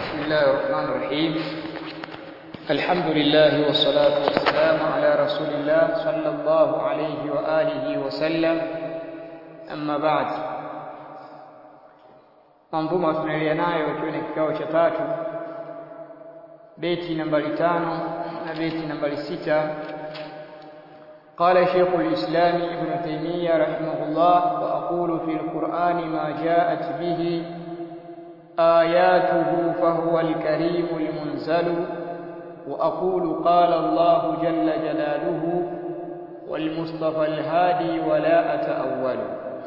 بسم الله الرحمن الرحيم الحمد لله والصلاة والسلام على رسول الله صلى الله عليه وآله وسلم أما بعد manzuma tunaendelea nayo ikiwa ni kikao cha tatu beti nambari tano na beti nambari sita قال شيخ الإسلام ابن تيمية رحمه الله وأقول في القرآن ما جاءت به آياته فهو الكريم المنزل وأقول قال الله جل جلاله والمصطفى الهادي ولا أتأول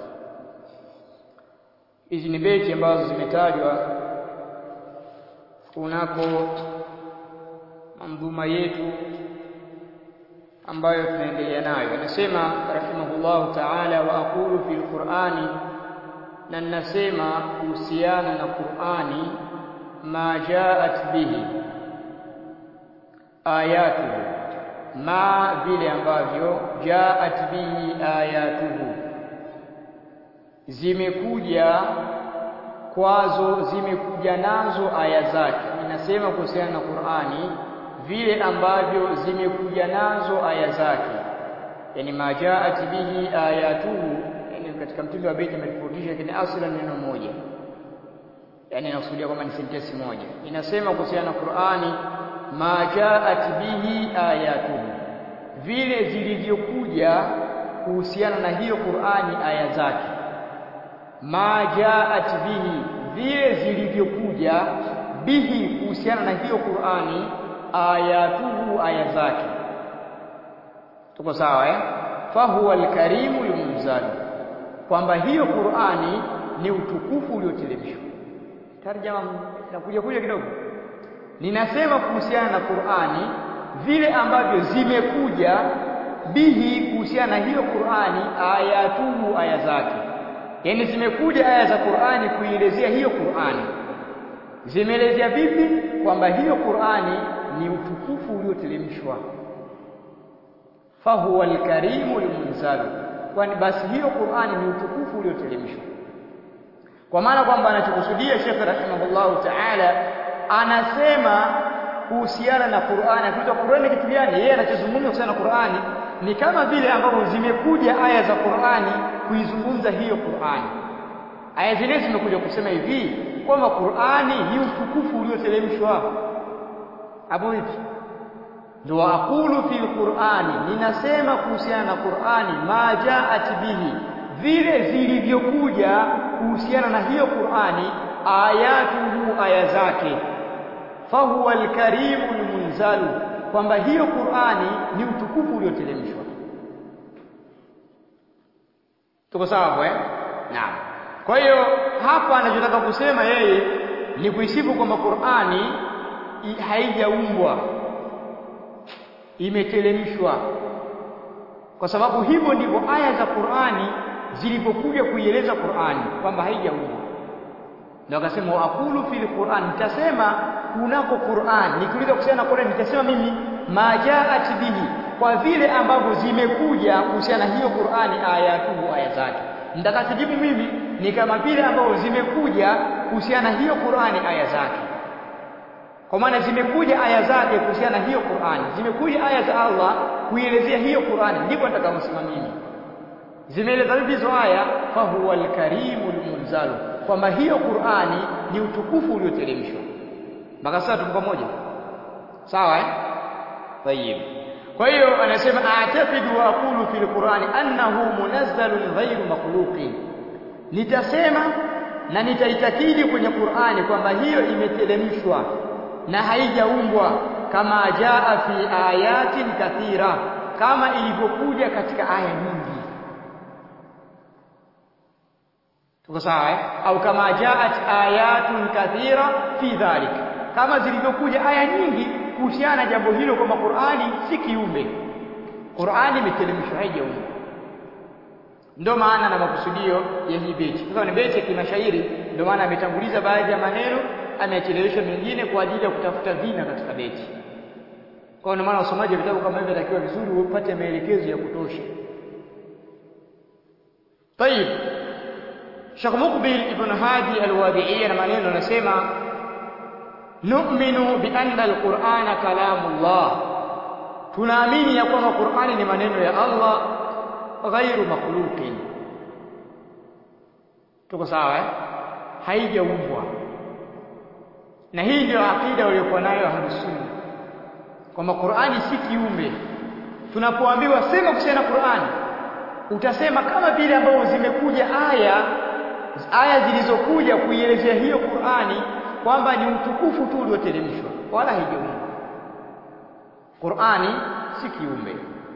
hizi ni beti ambazo zimetajwa kunako mandhuma yetu ambayo tunaendelea nayo anasema rahimahullahu ta'ala wa aqulu fil qur'ani na ninasema kuhusiana na Qur'ani ma jaat bihi ayatuhu ma vile ambavyo jaat bihi ayatuhu zimekuja kwazo zimekuja nazo aya zake ninasema kuhusiana na Qur'ani vile ambavyo zimekuja nazo aya zake yani majaat bihi ayatuhu yani katika mtindo wa beti ametofautisha lakini asla neno moja yani inakusudia kwamba ni sentensi moja inasema kuhusiana na Qur'ani majaat bihi ayatuhu vile zilivyokuja kuhusiana na hiyo Qur'ani aya zake majaat bihi vile zilivyokuja bihi kuhusiana na hiyo Qur'ani ayatuhu aya zake tuko sawa eh fahuwa alkarimu almunzal kwamba hiyo Qur'ani ni utukufu ulioteremshwa tarjama nakuja kuja kidogo ninasema kuhusiana na Qur'ani vile ambavyo zimekuja bihi kuhusiana na hiyo Qur'ani ayatuhu aya zake yani zimekuja aya za Qur'ani kuielezea hiyo Qur'ani zimeelezea vipi kwamba hiyo Qur'ani ni utukufu ulioteremshwa fahuwa alkarimu almunzalu kwani basi hiyo Qur'ani ni utukufu ulioteremshwa kwa maana kwamba anachokusudia Sheikh rahimahullahu ta'ala anasema kuhusiana na Qur'ani akitoa Qur'ani kitu gani yeye anachozungumza kuhusiana na Qur'ani ni kama vile ambavyo zimekuja aya za Qur'ani kuizungumza hiyo Qur'ani aya zile zimekuja kusema hivi kwamba Qur'ani ni utukufu ulioteremshwa hapo hivi ndio aqulu fil Qur'ani ninasema kuhusiana na Qur'ani ma jaat bihi vile zilivyokuja kuhusiana na hiyo Qur'ani ayatuhu aya zake fahuwa alkarimu almunzalu kwamba hiyo Qur'ani ni utukufu ulioteremshwa tuko sawa hapo eh naam kwa hiyo hapa anachotaka kusema yeye ni kuisifu kwamba Qur'ani haijaumbwa imeteremshwa kwa sababu hivyo ndivyo aya za Qur'ani zilipokuja kuieleza Qur'ani kwamba haijaumbwa ndio akasema aqulu fil Qur'an nitasema kunako Qur'an nikiuliza kuhusiana na Qur'an nitasema mimi majaat bihi kwa vile ambavyo zimekuja kuhusiana hiyo Qur'ani ayatuhu aya zake nitakasijibu mimi ni kama vile ambavyo zimekuja kuhusiana hiyo Qur'ani aya zake kwa maana zimekuja aya zake kuhusiana hiyo Qur'ani zimekuja aya za Allah kuielezea hiyo Qur'ani ndipo nitakaosema mimi zimeeleza vipi hizo aya fa huwa alkarimu almunzalu kwamba hiyo Qur'ani ni utukufu ulioteremshwa mpaka sasa tuko pamoja sawa eh tayib kwa hiyo anasema a'taqidu wa aqulu fil Qur'ani annahu munazzalun ghayru makhluqin nitasema na nitaitakidi kwenye Qur'ani kwamba hiyo imeteremshwa na haijaumbwa kama jaa fi ayatin kathira kama ilivyokuja katika aya nyingi tuko sawa eh? au kama jaat ayatun kathira fi dhalik kama zilivyokuja aya nyingi kuhusiana na jambo hilo kwamba Qur'ani si kiumbe Qur'ani imeteremshwa haijaumbwa ndio maana na makusudio ya hii beti sasa ni beti ya kimashairi ndio maana ametanguliza baadhi ya maneno amechelewesha mengine kwa ajili ya kutafuta vina katika beti kwa hiyo maana usomaji wa vitabu kama hivi atakiwa vizuri upate maelekezo ya kutosha طيب Sheikh Muqbil ibn Hadi al-Wadi'i na maneno anasema nu'minu bi anna alqur'ana kalamullah tunaamini ya kwamba Qur'ani ni maneno ya Allah ghairu makhluqin tuko sawa eh haijaumbwa na hii ndio akida waliokuwa nayo ahlusunna kwamba Qur'ani si kiumbe tunapoambiwa sema kuhusiana na Qur'ani utasema kama vile ambavyo zimekuja aya aya zilizokuja kuielezea hiyo Qur'ani kwamba ni utukufu tu ulioteremshwa wala haijaumbwa Qur'ani si kiumbe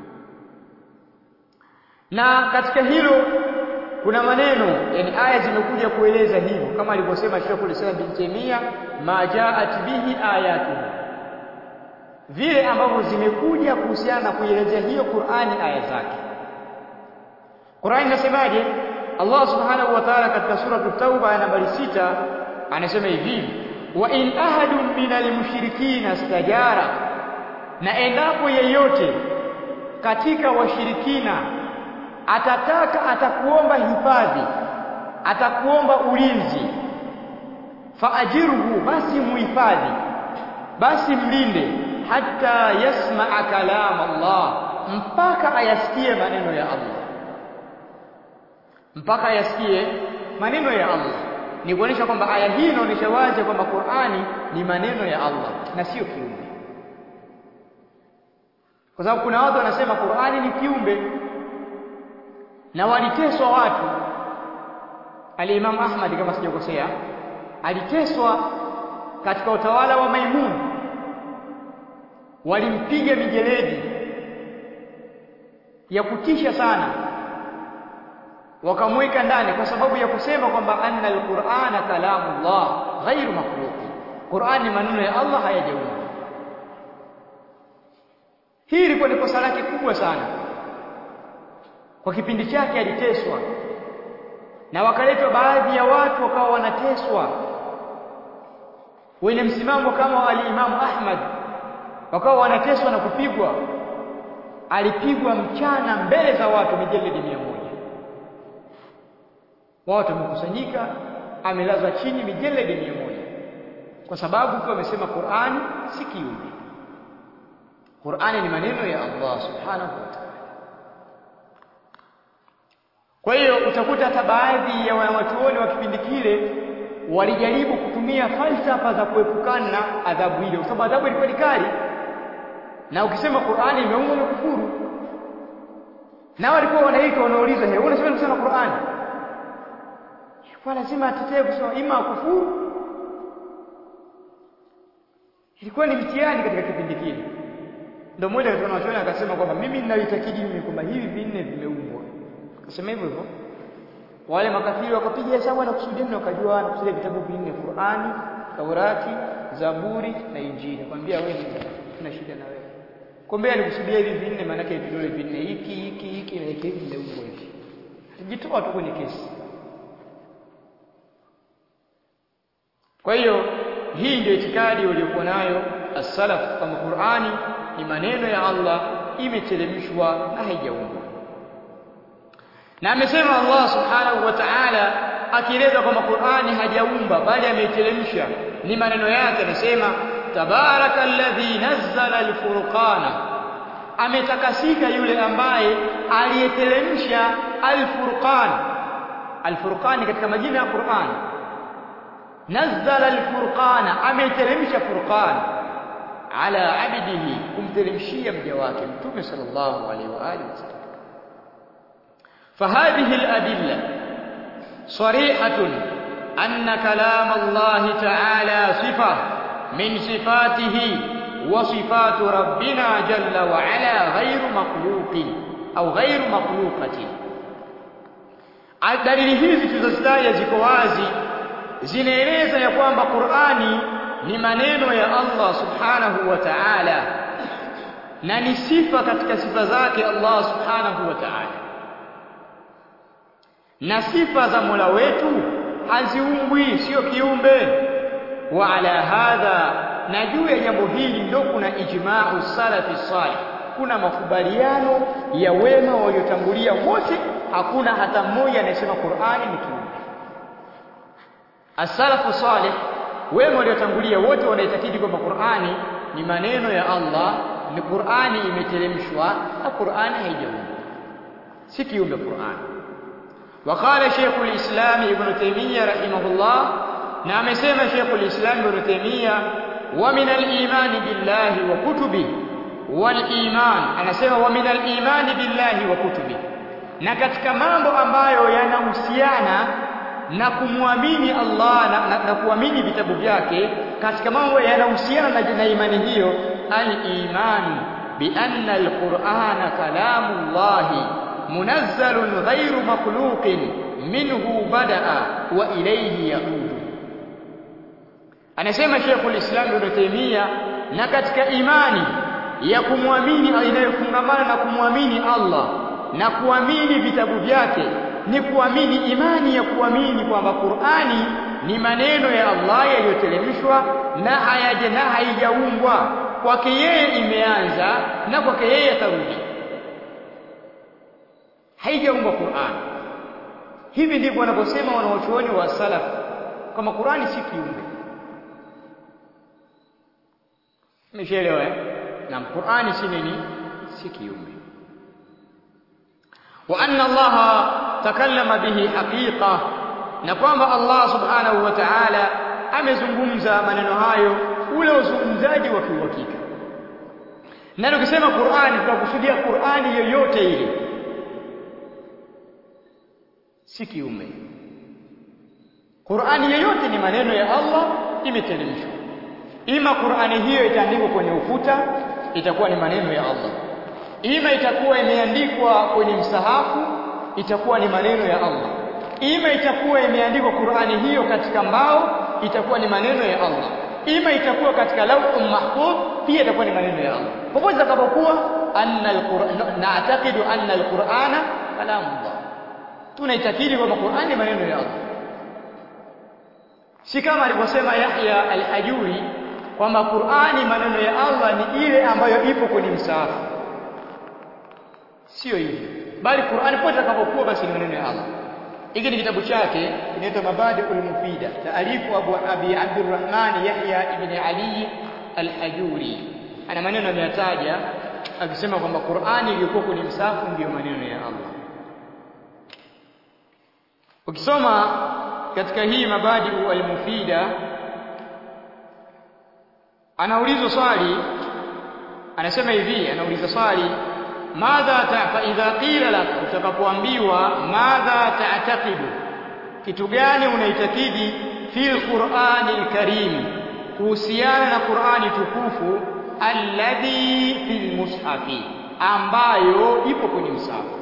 na katika hilo kuna maneno yani aya zimekuja kueleza hivyo kama alivyosema Sheikhul Islam bin Taymiyyah ma jaat bihi ayatu vile ambavyo zimekuja kuhusiana na kuelezea hiyo Qur'ani aya zake Qur'ani inasemaje Allah Subhanahu wa Ta'ala katika sura at-Tauba aya nambari sita anasema hivi wa in ahadun minal mushrikina istajara na endapo yeyote katika washirikina atataka atakuomba hifadhi atakuomba ulinzi faajirhu basi muhifadhi basi mlinde hata yasmaa kalam Allah mpaka ayasikie maneno ya Allah mpaka ayasikie maneno ya Allah ni kuonyesha kwamba aya hii inaonyesha wazi kwamba Qur'ani ni maneno ya Allah na sio kiumbe kwa sababu kuna watu wanasema Qur'ani ni kiumbe na waliteswa watu Al-Imam Ahmad kama sijakosea aliteswa katika utawala wa Maimun walimpiga mijeledi ya kutisha sana wakamweka ndani kwa sababu ya kusema kwamba anna al-Qur'ana kalamullah ghairu makhluq Qur'an ni maneno ya Allah hayajaumbwa hii ilikuwa ni kosa lake kubwa sana kwa kipindi chake aliteswa na wakaletwa baadhi ya watu wakawa wanateswa wenye msimamo kama al-Imam Ahmad wakawa wanateswa na kupigwa alipigwa mchana mbele za watu mijeledi mia moja watu wamekusanyika amelazwa chini mijeledi mia moja kwa sababu tu amesema Qur'ani si kiumbe Qur'ani ni maneno ya Allah subhanahu wa ta'ala kwa hiyo utakuta hata baadhi ya wanachuoni wa kipindi kile walijaribu kutumia falsafa za kuepukana na adhabu ile, kwa sababu adhabu ilikuwa ni kali, na ukisema Qur'ani imeumwa umekufuru. Na walikuwa wanaitwa wanauliza, "He, unasema kusema Qur'ani?" Kwa lazima atetee kusema ima kufuru. Ilikuwa ni mtihani katika kipindi kile. Ndio mmoja katika wanachuoni akasema kwamba mimi ninaitakidi mimi kwamba hivi vinne vimeumbwa Akasema hivyo hivyo. Wale makafiri wakapiga hesabu na kusudia na wakajua na kusudia vitabu vinne Qur'ani, Taurati, Zaburi na Injili. Kwambia wewe tuna shida na wewe. Kumbe alikusudia hivi vinne maana yake vidole vinne hiki hiki hiki na hiki ndio hivyo hivi. Alijitoa tu kwenye kesi. Kwa hiyo hii ndio itikadi waliokuwa nayo as-salaf kama Qur'ani ni maneno ya Allah imeteremshwa na haijaumbwa na amesema Allah subhanahu wa ta'ala akieleza kwamba Qur'ani hajaumba bali ameiteremsha ni maneno yake anasema tabarakalladhi nazzala alfurqana ametakasika yule ambaye aliyeteremsha alfurqan alfurqan katika majina ya Qur'an nazzala alfurqana ameiteremsha furqan ala abdihi kumteremshia mja wake mtume sallallahu alaihi wa alihi wasallam فهذه الأدلة صريحة أن كلام الله تعالى صفة من صفاته وصفات ربنا جل وعلا غير مخلوق أو غير مخلوقة dalili hizi tulizozitaja ziko wazi zinaeleza ya kwamba Qur'ani ni maneno ya Allah subhanahu wa ta'ala na ni sifa katika sifa zake Allah subhanahu wa ta'ala na sifa za Mola wetu haziumbwi, sio kiumbe. Wa ala hadha, na juu ya jambo hili ndio kuna ijma'u salafi salih, kuna makubaliano ya wema waliotangulia wote, hakuna hata mmoja anayesema Qur'ani ni kiumbe. As-salafu salih wema waliotangulia wote wanaitakidi kwamba Qur'ani ni maneno ya Allah ni Qur'ani imeteremshwa na Qur'ani haijaumbwa si kiumbe Qur'ani وقال شيخ الإسلام ابن تيمية رحمه الله نعم سيما شيخ الإسلام ابن تيمية ومن الإيمان بالله وكتبه والإيمان أنا سيما ومن الإيمان بالله وكتبه na katika mambo ambayo yanahusiana na kumwamini Allah na, na, na kuamini vitabu vyake katika mambo yanahusiana na, na imani hiyo al-iman bi anna al-Qur'ana kalamullahi munazzalun ghairu makhluqin minhu bada'a wa ilayhi yaudu anasema Sheikhul Islam Ibn Taymiyyah na katika imani ya kumwamini inayofungamana na kumwamini Allah na kuamini vitabu vyake ni kuamini imani ya kuamini kwamba Qur'ani ni maneno ya Allah yaliyoteremshwa na hayaje na haijaumbwa kwake yeye imeanza na kwake yeye atarudi haijaumbwa Qur'an hivi ndivyo wanavyosema wanaochuoni wa salaf kama Qur'ani si kiumbe Umeshaelewa eh? Na Qur'ani si nini? Si kiumbe. Wa anna Allah takallama bihi haqiqa na kwamba Allah subhanahu wa ta'ala amezungumza maneno hayo ule uzungumzaji wa kiuhakika. Na tukisema Qur'ani tunakusudia Qur'ani yoyote ile. Si kiumbe. Qur'ani yoyote ni maneno ya Allah imeteremshwa. Ima Qur'ani hiyo itaandikwa kwenye ukuta itakuwa ni maneno ya Allah. Ima itakuwa imeandikwa kwenye msahafu itakuwa ni maneno ya Allah. Ima itakuwa imeandikwa Qur'ani hiyo katika mbao itakuwa ni maneno ya Allah. Ima itakuwa katika lawhul mahfuz pia itakuwa ni maneno ya Allah. Popote itakapokuwa anna alquran na'taqidu anna alqur'ana kalamullah. Tunaitakidi kwamba Qur'ani ni maneno ya Allah. Si kama alivyosema Yahya al-Hajuri kwamba Qur'ani maneno ya Allah ni ile ambayo ipo kwenye msahafu. Sio hivyo. Bali Qur'ani pote itakapokuwa basi ni maneno ya Allah. Hiki ni kitabu chake kinaitwa Mabadi'ul Mufida, taalifu Abu Abi Abdurrahman Yahya ibn Ali al-Hajuri. Ana maneno ameyataja akisema kwamba Qur'ani iliyokuwa kwenye msahafu ndiyo maneno ya Allah. Ukisoma katika hii Mabadi'u al-Mufida anaulizwa swali anasema hivi anauliza swali madha ta fa idha qila lak utakapoambiwa madha ta'taqidu kitu gani unaitakidi fil qur'ani al-karim kuhusiana na qur'ani tukufu alladhi fil mushafi ambayo ipo kwenye msahafu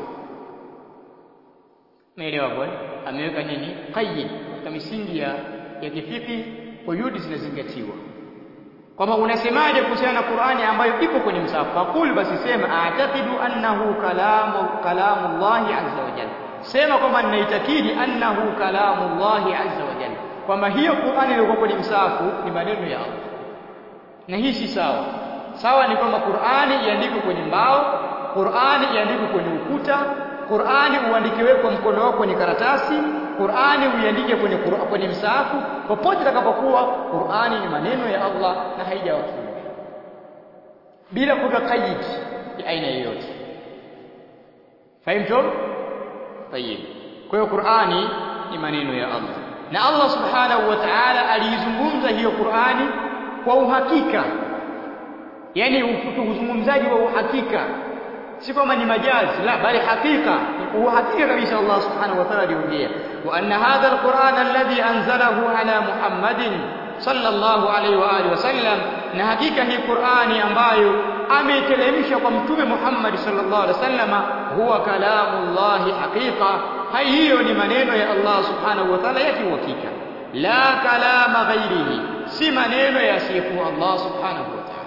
Umeelewa bwana? Ameweka nini? Qayyid katika misingi ya ya kifiki, quyudi zinazingatiwa. Kwamba unasemaje kuhusiana na Qur'ani ambayo ipo kwenye msahafu? Fakul basi sema a'taqidu annahu kalamu kalamullahi azza wa jalla. Sema kwamba ninaitakidi annahu kalamullahi azza wa jalla. Kwamba hiyo Qur'ani iliyokuwa kwenye msahafu ni maneno ya Allah. Na hii si sawa. Sawa ni kwamba Qur'ani iandikwe kwenye mbao, Qur'ani iandikwe kwenye ukuta, Qur'ani uandikiwe kwa mkono wako kwenye karatasi, Qur'ani uiandike kwenye kwenye msahafu, popote itakapokuwa Qur'ani ni maneno ya Allah na haijawa kiumbe. Bila kuweka qaid ya aina yoyote. Fahimtum? Tayeb. Kwa hiyo Qur'ani ni maneno ya Allah. Na Allah Subhanahu wa Ta'ala aliizungumza hiyo Qur'ani kwa uhakika. Yaani uzungumzaji wa uhakika si kwamba ni majazi la bali hakika uhakika kabisa Allah subhanahu wa ta'ala aliongea wa anna hadha alquran alladhi anzalahu ala muhammadin sallallahu alayhi wa alihi wasallam na hakika hii qurani ambayo ameiteremsha kwa mtume Muhammad sallallahu alaihi wasallam huwa kalamullahi haqiqa hai hiyo ni maneno ya Allah subhanahu wa ta'ala yake uhakika la kalama ghairihi si maneno ya sifu Allah subhanahu wa ta'ala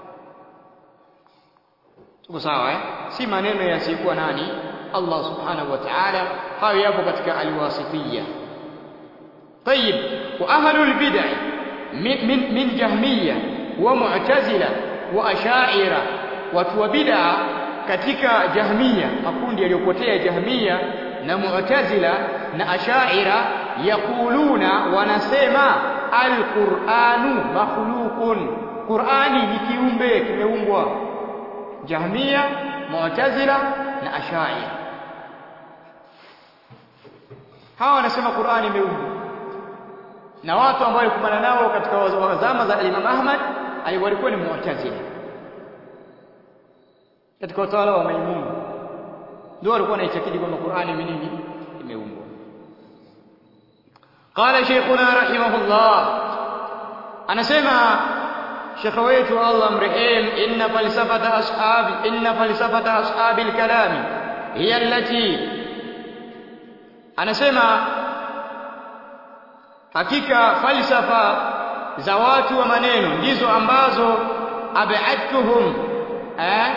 tuko sawa eh si maneno yasikuwa nani Allah subhanahu wa ta'ala hayo yapo katika alwasitiyya طيب واهل البدع من من, من جهميه ومعتزله واشاعره watu wa bid'a katika jahmia makundi yaliyopotea jahmia na mu'tazila na ashaira yaquluna wanasema alquranu makhluqun qurani ni kiumbe kimeumbwa jahmia mu'tazila na ash'ari hawa wanasema qurani imeumbwa na watu ambao walikumbana nao katika zama za Imam Ahmad walikuwa ni mu'tazila katika utawala wa Maimun ndio walikuwa wanaitakidi kwamba Qur'ani ni nini imeumbwa qala shaykhuna rahimahullah anasema shekha wetu Allah mrehemu inna falsafata ashabi inna falsafata ashabi alkalami hiya allati anasema hakika falsafa za watu wa maneno ndizo ambazo ab'adtuhum eh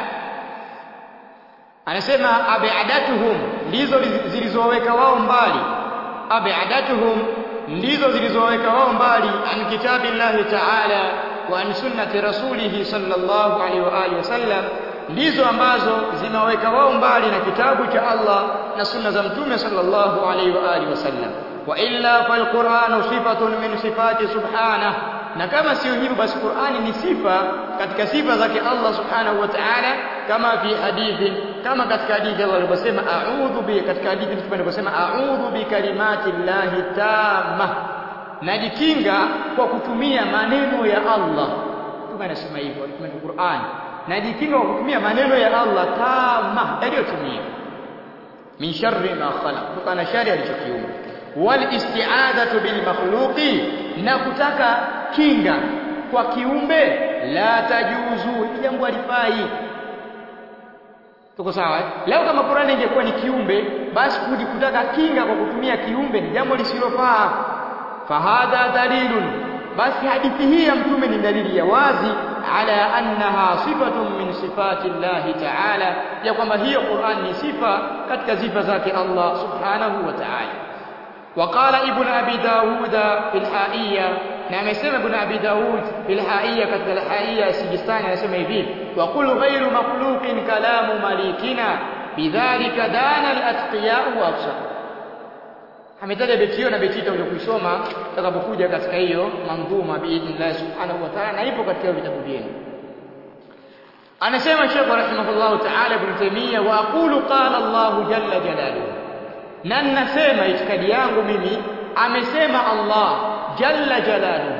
anasema ab'adatuhum ndizo zilizoweka wao mbali ab'adatuhum ndizo zilizoweka wao mbali an kitabillahi ta'ala wa an sunnati rasulih sallallahu alaihi wa alihi wasallam ndizo ambazo zimeweka wao mbali na kitabu cha Allah na sunna za mtume sallallahu alaihi wa alihi wasallam wa illa falquranu sifatun min sifati subhanahu na kama sio hivyo basi Qur'ani ni sifa katika sifa zake Allah subhanahu wa ta'ala kama fi hadithi kama katika hadithi Allah aliposema a'udhu bi katika hadithi mtume aliposema a'udhu bi kalimati llahi tamma najikinga kwa kutumia maneno ya Allah mtume anasema hivyo mtume Qur'an najikinga kwa kutumia maneno ya Allah tamma yaliyotumia min sharri ma khalaq kutokana na shari alichokiumba wal isti'adatu bil makhluqi na kutaka kinga kwa kiumbe la tajuzu jambo halifai tuko sawa eh? leo kama Qur'ani ingekuwa ni kiumbe basi kudi kutaka kinga kwa kutumia kiumbe ni jambo lisilofaa fahadha dalilun basi hadithi hii ya mtume ni dalili ya wazi ala annaha sifatun min sifati llahi ta'ala ya kwamba hiyo Qur'an ni sifa katika sifa zake Allah subhanahu wa ta'ala وقال ابن ابي داود في الحائيه na amesema ibn abi daud fil haiya katika al haiya sijistani anasema hivi wa qul ghayru makhluqin kalamu malikina bidhalika dana al atqiya wa afsar ametaja beti hiyo na beti hiyo utakusoma utakapokuja katika hiyo mandhuma biidhnillah subhanahu wa ta'ala na ipo katika vitabu vyenu anasema Sheikh rahimahullah ta'ala ibn Taymiyyah wa aqulu qala Allah jalla jalaluhu na ninasema itikadi yangu mimi amesema Allah jalla jalaluhu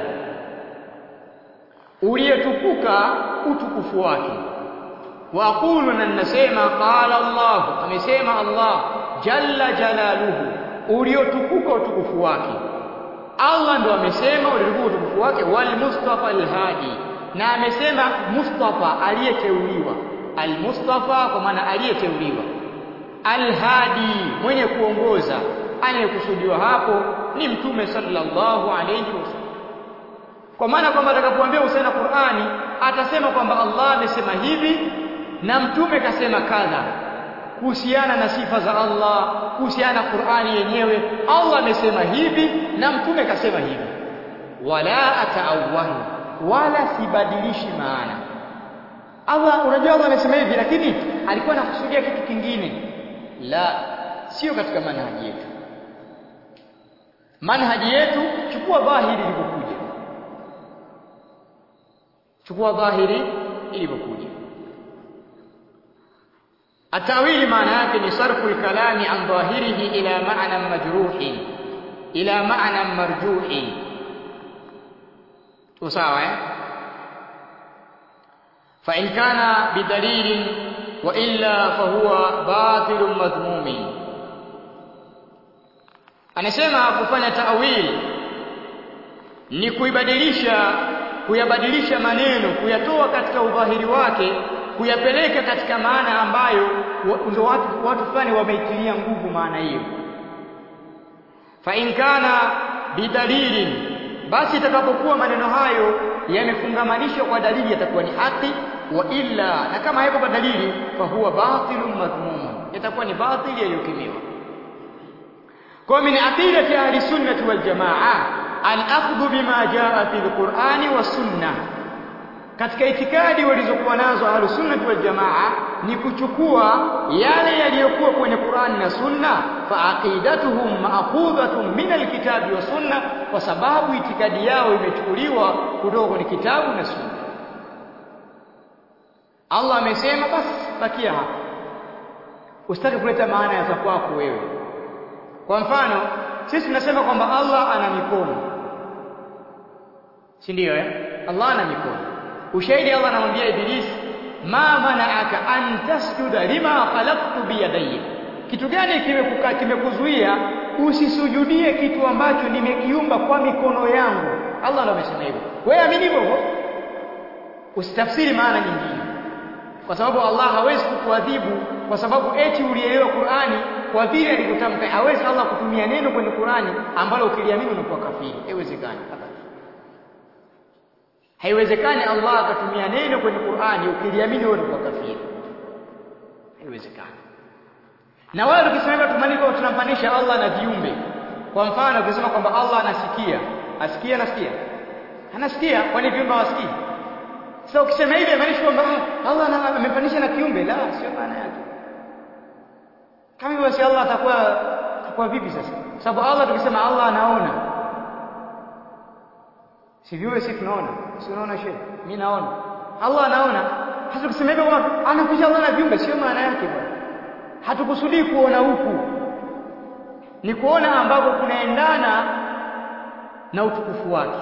uliyetukuka utukufu wake wa aqulu na ninasema qala Allah amesema Allah jalla jalaluhu uliotukuka utukufu wake Allah ndo amesema uliotukuka utukufu wake wal mustafa alhadi na amesema mustafa aliyeteuliwa al mustafa kwa maana aliyeteuliwa alhadi mwenye kuongoza anayekusudiwa hapo ni mtume sallallahu alayhi wasallam kwa maana kwamba atakapoambia usana Qur'ani atasema kwamba Allah amesema hivi na mtume kasema kadha kuhusiana na sifa za Allah kuhusiana na Qur'ani yenyewe Allah amesema hivi na mtume kasema hivi wala ataawwalu wala sibadilishi maana Allah unajua Allah amesema hivi lakini alikuwa anakusudia kitu kingine la sio katika manhaji yetu manhaji yetu chukua dhahiri ilivyokuja chukua dhahiri ilivyokuja atawili maana yake ni sarfu alkalami an dhahirihi ila ma'na majruhin ila ma'na marjuhin tu sawa eh fa in kana bidalilin wa illa fahuwa batilun madhmumin anasema kufanya ta'wil ni kuibadilisha kuyabadilisha maneno kuyatoa katika udhahiri wake kuyapeleka katika maana ambayo ndio watu watu fulani wameitilia nguvu maana hiyo fa in kana bidalilin basi itakapokuwa maneno hayo yamefungamanishwa kwa dalili yatakuwa ni haki wa illa na kama haiko kwa dalili fa huwa batilun madhmumun yatakuwa ni batili yaliyokimiwa kwa min aqidati ahli sunnah wal jamaa al akhdhu bima jaa fi al qur'ani was sunnah katika itikadi walizokuwa nazo ahlus sunnah wal jamaa ni kuchukua yale yaliyokuwa kwenye Qur'an na Sunna fa aqidatuhum ma'khudhatun min alkitabi wa sunna kwa sababu itikadi yao imechukuliwa kutoka kwenye kitabu na Sunna Allah amesema basi bakia hapa usitaki kuleta maana ya za kwako wewe kwa mfano sisi tunasema kwamba Allah ana mikono si ndio eh Allah ana mikono ushahidi Allah anamwambia Ibilisi ma mana'aka an tasjuda lima khalaqtu biyadayya kitu gani kimekuka kimekuzuia usisujudie kitu ambacho nimekiumba kwa mikono yangu Allah ndo amesema hivyo wewe amini hivyo usitafsiri maana nyingine kwa sababu Allah hawezi kukuadhibu kwa sababu eti ulielewa Qur'ani kwa vile alivyotamka hawezi Allah kutumia neno kwenye Qur'ani ambalo ukiliamini unakuwa kafiri haiwezekani haiwezekani Allah akatumia neno kwenye Qur'ani ukiliamini wewe unakuwa kafiri haiwezekani na wale tukisema tumaniko tunampanisha Allah na viumbe kwa mfano ukisema kwamba Allah anasikia asikia anasikia anasikia kwani viumbe hawasikii sasa ukisema hivi inamaanisha kwamba Allah amepanisha na kiumbe la sio maana yake kama hivyo basi Allah atakuwa atakuwa vipi sasa sababu Allah tukisema Allah anaona si viumbe si tunaona si unaona shehe mimi naona Allah anaona sasa ukisema hivyo kwamba anakuja Allah na viumbe sio maana yake bwana hatukusudii kuona huku ni kuona ambako kunaendana na utukufu wake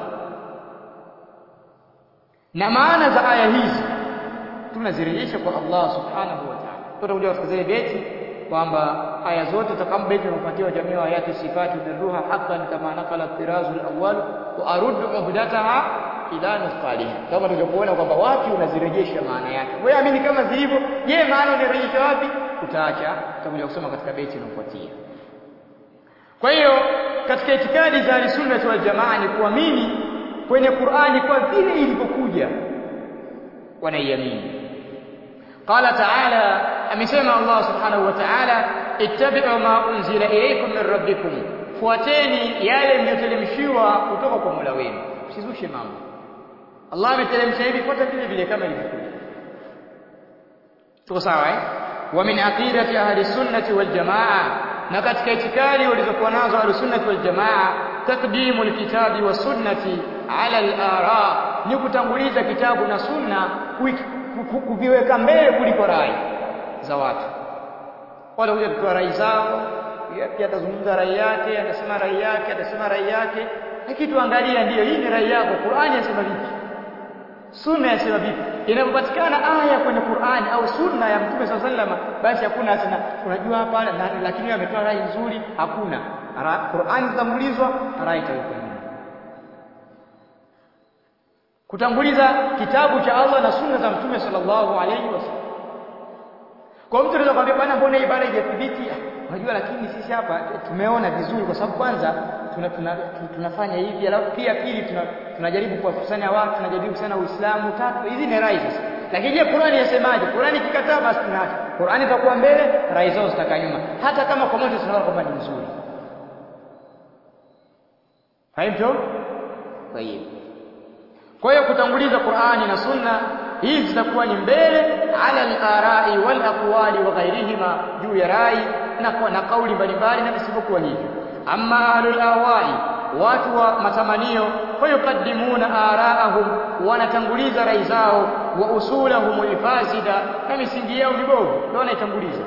na maana za aya hizi tunazirejesha kwa Allah subhanahu wa ta'ala tutakuja katika zile beti kwamba aya zote takambeti zinapatiwa jamii wa ayati sifati birruha haqqan kama nakala tirazu al-awwal wa aruddu uhdataha ila nusqaliha kama tulivyokuona kwamba wapi unazirejesha maana yake wewe amini kama zilivyo je maana unarejesha wapi utaacha tutakuja kusoma katika beti inayofuatia kwa hiyo katika itikadi za sunna wal jamaa ni kuamini kwenye Qur'ani kwa vile ilivyokuja wanaiamini qala ta'ala amesema Allah subhanahu wa ta'ala ittabi'u ma unzila ilaykum min rabbikum fuateni yale mliyoteremshiwa kutoka kwa Mola wenu usizushe mambo Allah ameteremsha hivi fuata vile vile kama ilivyokuja tuko sawa eh wa min aqidati ahli sunnati wal jamaa na katika itikadi walizokuwa nazo ahli sunnati wal jamaa taqdimu alkitabi was sunnati ala al-ara ni kutanguliza kitabu na sunna kuviweka mbele kuliko rai za watu wale huja kutoa rai zao pia atazungumza rai yake atasema rai yake atasema rai yake lakini tuangalia ndiyo hii ni rai yako Qur'ani yasema vipi sunna yasema vipi inapopatikana aya kwenye Qur'ani au sunna ya Mtume SAW sallama basi hakuna tena unajua hapa lakini yeye ametoa rai nzuri hakuna Qur'ani itangulizwa rai itawekwa kutanguliza kitabu cha Allah na sunna za Mtume sallallahu alaihi wasallam. Kwa mtu anaweza kumwambia bwana, mbona ibada haijathibiti? Unajua, lakini sisi hapa tumeona vizuri, kwa sababu kwanza tuna, tuna, tunafanya hivi, alafu pia pili tuna, tunajaribu kuwakusanya watu, tunajaribu sana Uislamu. Tatu, hizi ni rai sasa. Lakini je, Qur'ani yasemaje? Qur'ani ikikataa basi tunaacha. Qur'ani itakuwa mbele, rai zao zitakaa nyuma, hata kama kwa moja tunaona kwamba ni nzuri. Fahimu? Tayeb. Kwa hiyo kutanguliza Qur'ani na Sunna hizi zitakuwa ni mbele ala al-arai wal aqwali wa ghairihima juu ya rai na kwa na kauli mbalimbali na visivyokuwa hivyo amma ahlul ahwai watu wa matamanio fayuqaddimuna araahum wanatanguliza rai zao wa usulahum alfasida na misingi yao mibovu ndio wanaitanguliza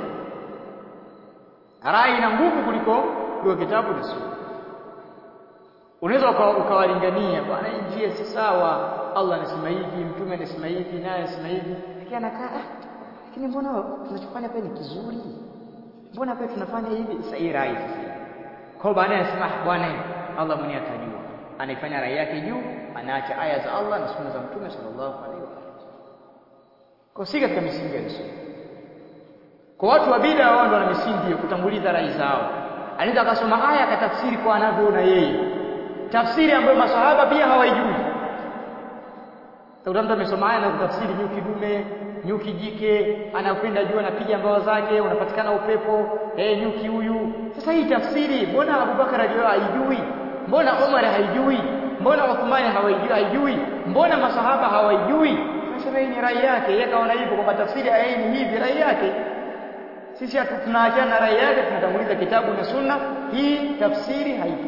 rai ina nguvu kuliko kuliko kitabu na sunna unaweza ukawalingania bwana hii njia si sawa Allah anasema hivi mtume anasema hivi naye anasema hivi lakini anakaa lakini mbona tunachofanya pale ni kizuri mbona pale tunafanya hivi sasa hii rai sasa kwa baadaye anasema bwana Allah mwenyewe atajua anaifanya rai yake juu anaacha aya za Allah na sunna za mtume sallallahu alaihi wasallam kwa si katika misingi ya sunna kwa watu wa bid'a wao ndio wana misingi ya kutanguliza rai zao anaweza akasoma aya akatafsiri kwa anavyoona yeye tafsiri ambayo maswahaba pia hawaijui. Utakuta mtu amesoma aya na kutafsiri nyuki dume, nyuki jike, anakwenda juu anapiga mbawa zake, unapatikana upepo, eh, nyuki huyu. Sasa hii tafsiri mbona Abubakar ajua haijui? Mbona Umar haijui? mbona Uthmani hawaijui haijui mbona masahaba hawaijui nasema hii ni rai yake yeye kaona hivyo kwamba tafsiri aya hii ni hivi rai yake sisi tunaachana na rai yake tunatanguliza kitabu na sunna hii tafsiri haipo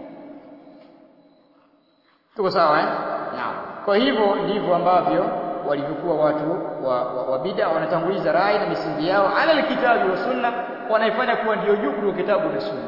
tuko sawa eh naam kwa hivyo ndivyo ambavyo walivyokuwa watu wa, wa, wa bid'a wanatanguliza rai na misingi yao ala alkitabi wa sunna wanaifanya kuwa ndio juu kuliko kitabu na sunna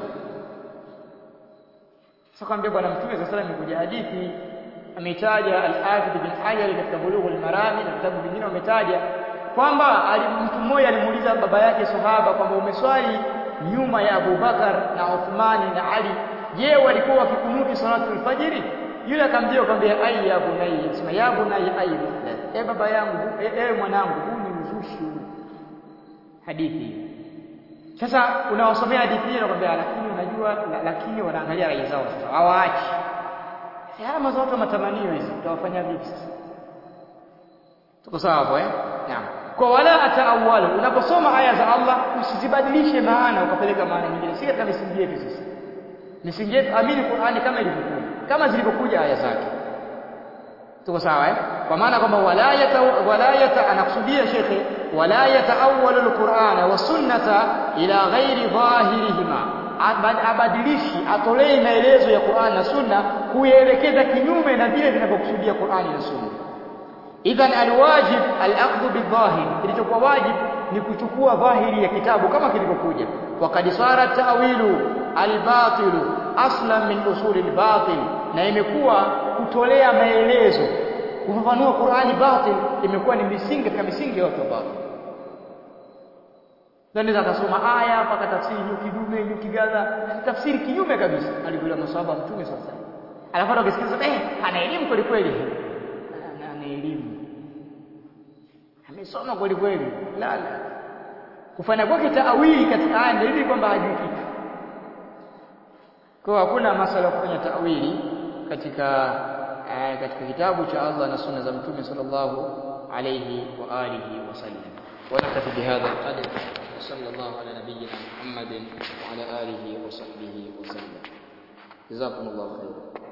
sasa kwambia bwana mtume sallallahu alayhi wasallam imekuja hadithi ametaja al-Hafidh bin Hajar katika Bulugh al-Marami na vitabu vingine wametaja kwamba mtu mmoja alimuuliza baba yake sahaba kwamba umeswali nyuma ya Abu Bakar na Uthmani na Ali je walikuwa wakikunuti salatu al-fajr yule akamjia akamwambia ai ya bunai sema ya bunai ai e baba yangu e, e mwanangu huu ni uzushi hadithi sasa unawasomea hadithi hiyo nakwambia lakini unajua lakini wanaangalia rai zao sasa hawaachi haya mazo watu matamanio hizi tutawafanya vipi sasa tuko sawa hapo eh naam kwa wala ataawalu unaposoma aya za Allah usizibadilishe maana ukapeleka maana nyingine si katika misingi yetu sisi misingi yetu amini Qur'ani kama ilivyokuja kama zilivyokuja aya zake tuko sawa eh kwa maana kwamba wala yata wala yata anakusudia shekhe wala yataawalu alqur'ana wa sunnata ila ghairi dhahirihima abadilishi atolee maelezo ya Qur'an na Sunna kuelekeza kinyume na vile vinavyokusudia Qur'ani na Sunna idhan alwajib alaqd bidhahir kilichokuwa wajib ni kuchukua dhahiri ya kitabu kama kilivyokuja waqad sara ta'wilu albatilu aslan min usuli albatil na imekuwa kutolea maelezo kufafanua Qur'ani batil imekuwa ni misingi katika misingi ya watu wa batil Ndio akasoma aya mpaka tafsiri nyuki dume nyuki gaza tafsiri kinyume kabisa alivyola maswahaba mtume sasa alafu akisikiliza eh ana elimu kweli kweli ana elimu amesoma kweli kweli la la kufanya kwake taawili katika aya ndio hivi kwamba hajui kitu kwa hakuna masala ya kufanya taawili katika uh, katika kitabu cha Allah na sunna za mtume sallallahu alayhi wa alihi wasallam ونكتفي بهذا القدر وصلى الله على نبينا محمد وعلى آله وصحبه وسلم جزاكم الله خيرا